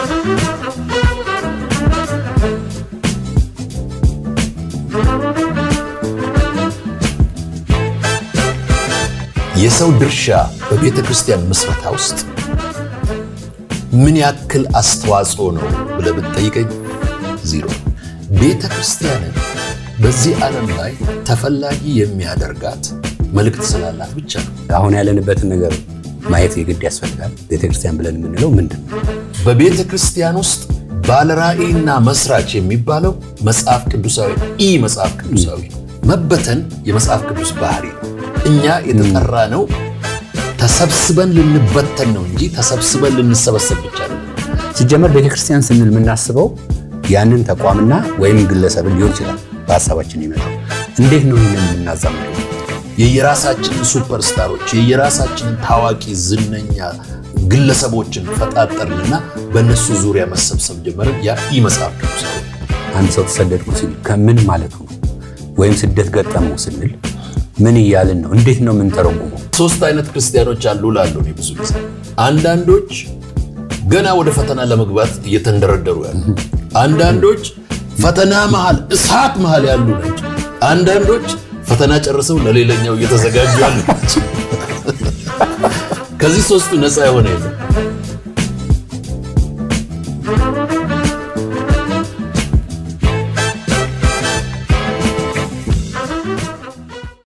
የሰው ድርሻ በቤተ ክርስቲያን ምስረታ ውስጥ ምን ያክል አስተዋጽኦ ነው ብለህ ብትጠይቀኝ ዚሮ። ቤተ ክርስቲያንን በዚህ ዓለም ላይ ተፈላጊ የሚያደርጋት መልእክት ስላላት ብቻ ነው። አሁን ያለንበትን ነገር ማየት የግድ ያስፈልጋል። ቤተክርስቲያን ብለን የምንለው ምንድን ነው? በቤተ ክርስቲያን ውስጥ ባለራዕይና መስራች የሚባለው መጽሐፍ ቅዱሳዊ ኢ መጽሐፍ ቅዱሳዊ ነው። መበተን የመጽሐፍ ቅዱስ ባህሪ ነው። እኛ የተጠራ ነው ተሰብስበን ልንበተን ነው እንጂ ተሰብስበን ልንሰበሰብ ብቻ ነው። ሲጀመር ቤተክርስቲያን ስንል የምናስበው ያንን ተቋምና ወይም ግለሰብን ሊሆን ይችላል በሀሳባችን ይመጣው። እንዴት ነው ይህንን የምናዛምደው? የየራሳችንን ሱፐርስታሮች የየራሳችንን ታዋቂ ዝነኛ ግለሰቦችን ፈጣጠርንና በእነሱ ዙሪያ መሰብሰብ ጀመርን። ያ ኢ መጽሐፍ ቅዱሳዊ ነው። አንድ ሰው ተሰደድኩ ሲል ከምን ማለቱ ነው? ወይም ስደት ገጠመው ስንል ምን እያልን ነው? እንዴት ነው የምንተረጉመው? ሶስት አይነት ክርስቲያኖች አሉ ላሉ እኔ ብዙ ጊዜ አንዳንዶች ገና ወደ ፈተና ለመግባት እየተንደረደሩ ያሉ፣ አንዳንዶች ፈተና መሃል እሳት መሃል ያሉ ናቸው። አንዳንዶች ፈተና ጨርሰው ለሌላኛው እየተዘጋጁ ያሉ ናቸው። ከዚህ ሶስቱ ነፃ የሆነ የለም።